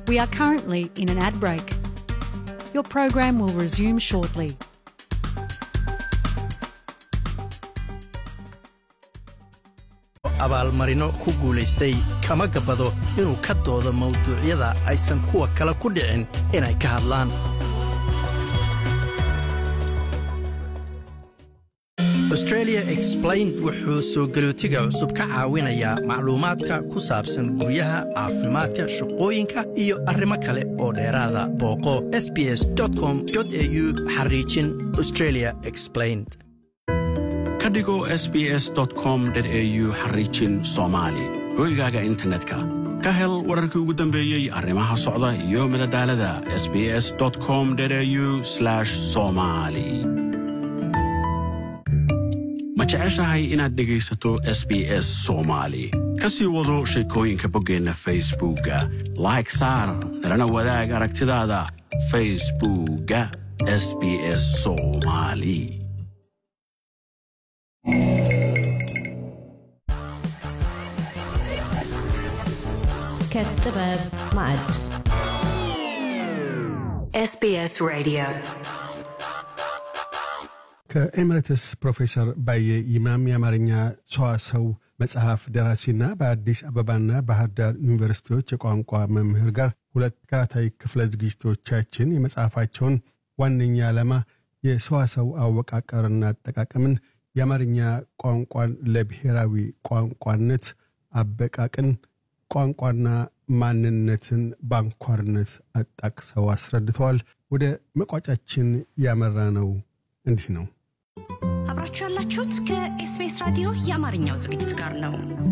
We are currently in an ad break. Your program will resume shortly. abaalmarino ku guulaystay kama gabbado inuu ka doodo mawduucyada aysan kuwa kale ku dhicin inay ka hadlaan australia explained wuxuu soo galootiga cusub ka caawinayaa macluumaadka ku saabsan guryaha caafimaadka shaqooyinka iyo arrimo kale oo dheeraada booqo sbs com au xariijin australia explained ka dhigo sbs com au xariijin soomaali hoygaaga internetka ka hel wararkii ugu dambeeyey arrimaha socda iyo madadaalada sbs com au somali ma jeceshahay inaad dhegaysato s b s soomaali ka sii wado sheekooyinka boggeenna facebookga like saar nalana wadaag aragtidaada facebookga s b s soomali كالطباب معد SBS Radio. ከኤምሬትስ ፕሮፌሰር ባየ ይማም የአማርኛ ሰዋሰው መጽሐፍ ደራሲና በአዲስ አበባና ባህር ዳር ዩኒቨርሲቲዎች የቋንቋ መምህር ጋር ሁለት ተከታታይ ክፍለ ዝግጅቶቻችን የመጽሐፋቸውን ዋነኛ ዓላማ የሰዋሰው አወቃቀርና አጠቃቀምን የአማርኛ ቋንቋን ለብሔራዊ ቋንቋነት አበቃቅን ቋንቋና ማንነትን በአንኳርነት አጣቅሰው አስረድተዋል። ወደ መቋጫችን ያመራ ነው እንዲህ ነው። አብራችሁ ያላችሁት ከኤስቢኤስ ራዲዮ የአማርኛው ዝግጅት ጋር ነው።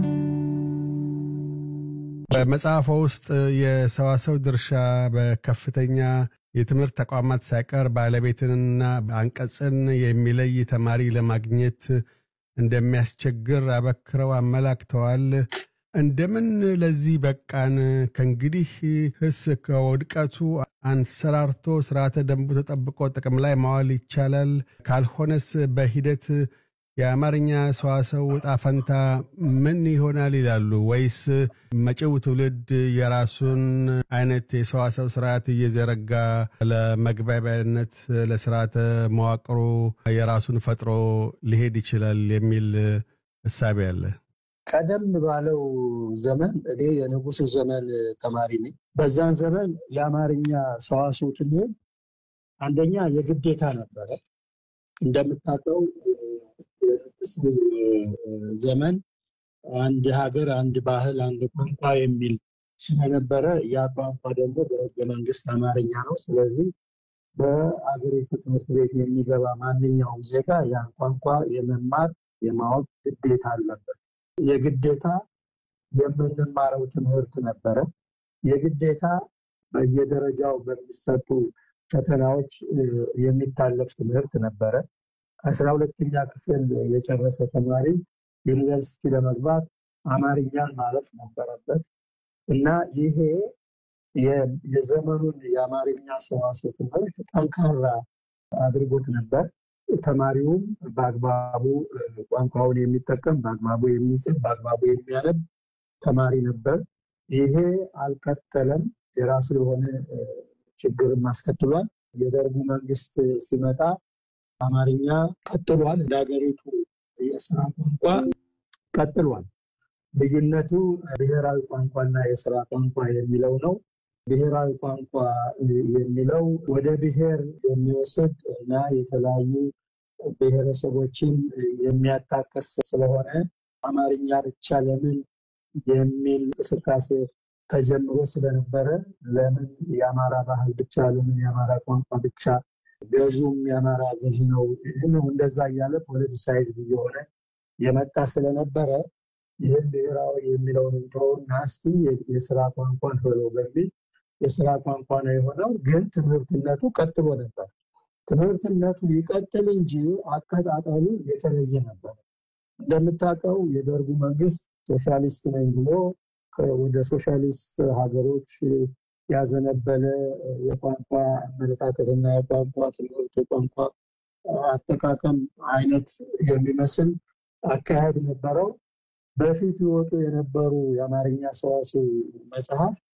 በመጽሐፎ ውስጥ የሰዋሰው ድርሻ በከፍተኛ የትምህርት ተቋማት ሳይቀር ባለቤትንና አንቀጽን የሚለይ ተማሪ ለማግኘት እንደሚያስቸግር አበክረው አመላክተዋል። እንደምን ለዚህ በቃን? ከእንግዲህ ህስ ከውድቀቱ አንሰራርቶ ስርዓተ ደንቡ ተጠብቆ ጥቅም ላይ ማዋል ይቻላል? ካልሆነስ በሂደት የአማርኛ ሰዋሰው ዕጣ ፈንታ ምን ይሆናል ይላሉ? ወይስ መጪው ትውልድ የራሱን አይነት የሰዋሰው ስርዓት እየዘረጋ ለመግባቢያነት ለስርዓተ መዋቅሩ የራሱን ፈጥሮ ሊሄድ ይችላል የሚል እሳቤ አለ? ቀደም ባለው ዘመን እኔ የንጉሱ ዘመን ተማሪ ነኝ። በዛን ዘመን የአማርኛ ሰዋስው ትምህርት አንደኛ የግዴታ ነበረ። እንደምታውቀው የንጉሱ ዘመን አንድ ሀገር፣ አንድ ባህል፣ አንድ ቋንቋ የሚል ስለነበረ ያ ቋንቋ ደግሞ በህገ መንግስት አማርኛ ነው። ስለዚህ በአገሪቱ ትምህርት ቤት የሚገባ ማንኛውም ዜጋ ያን ቋንቋ የመማር የማወቅ ግዴታ አለበት። የግዴታ የምንማረው ትምህርት ነበረ። የግዴታ በየደረጃው በሚሰጡ ፈተናዎች የሚታለፍ ትምህርት ነበረ። አስራ ሁለተኛ ክፍል የጨረሰ ተማሪ ዩኒቨርሲቲ ለመግባት አማርኛን ማለፍ ነበረበት እና ይሄ የዘመኑን የአማርኛ ሰዋስው ትምህርት ጠንካራ አድርጎት ነበር። ተማሪውም በአግባቡ ቋንቋውን የሚጠቀም በአግባቡ የሚጽፍ በአግባቡ የሚያነብ ተማሪ ነበር። ይሄ አልቀጠለም። የራሱ የሆነ ችግርም አስከትሏል። የደርጉ መንግስት ሲመጣ አማርኛ ቀጥሏል። እንደ ሀገሪቱ የስራ ቋንቋ ቀጥሏል። ልዩነቱ ብሔራዊ ቋንቋና የስራ ቋንቋ የሚለው ነው። ብሔራዊ ቋንቋ የሚለው ወደ ብሔር የሚወስድ እና የተለያዩ ብሔረሰቦችን የሚያጣቀስ ስለሆነ አማርኛ ብቻ ለምን የሚል እንቅስቃሴ ተጀምሮ ስለነበረ ለምን የአማራ ባህል ብቻ ለምን የአማራ ቋንቋ ብቻ ገዥውም የአማራ ገዥ ነው ነው እንደዛ እያለ ፖለቲሳይዝ እየሆነ የመጣ ስለነበረ ይህም ብሔራዊ የሚለውን እንተውና እስቲ የስራ ቋንቋን በለው በሚል የስራ ቋንቋ ነው የሆነው። ግን ትምህርትነቱ ቀጥሎ ነበር። ትምህርትነቱ ይቀጥል እንጂ አቀጣጠሉ የተለየ ነበር። እንደምታውቀው የደርጉ መንግስት ሶሻሊስት ነኝ ብሎ ወደ ሶሻሊስት ሀገሮች ያዘነበለ የቋንቋ አመለካከትና የቋንቋ ትምህርት የቋንቋ አጠቃቀም አይነት የሚመስል አካሄድ ነበረው። በፊት ይወጡ የነበሩ የአማርኛ ሰዋስው መጽሐፍ